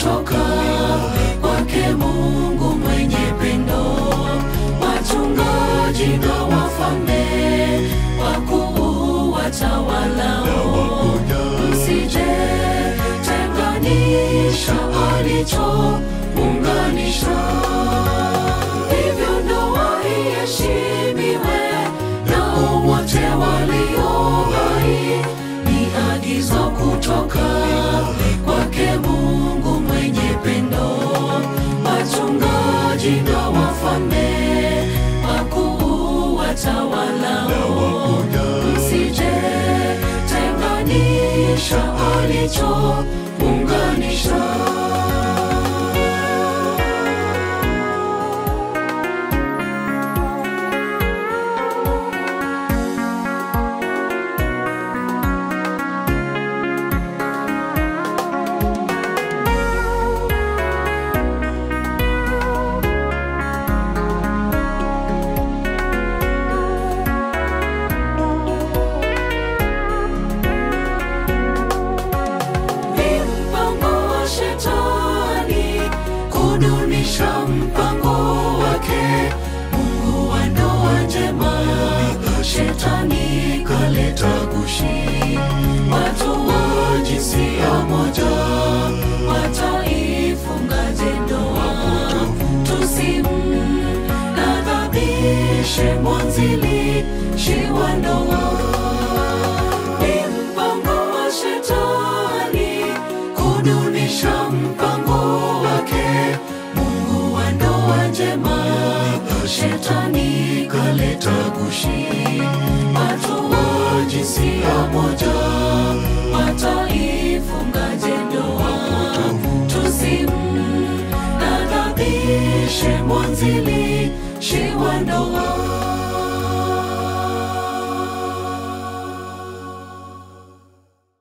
kutoka kwake Mungu mwenye pendo. Wachungaji na wafalme, wakuu watawalao, msije tenganisha alichounganisha. Hivyo ndoa iheshimiwe na wote walio hai, ni agizo kutoka kwake Mungu mwenye pendo. Wachungaji na wafalme, wakuu watawalao, msije tenganisha alichounganisha. Ni mpango wa shetani kudunisha mpango wake. Mungu wa ndoa njema, shetani kaleta gushi. Watu wa jinsia moja wataifungaje ndoa? Tusimnadhabishe mwanzilishi wa ndoa. Ni mpango wa shetani kudunisha mpango wake. Mungu wa ndoa njema, shetani kaleta gushi. Watu wa jinsia moja wataifungaje ndoa? Tusimnadhabishe mwanzilishi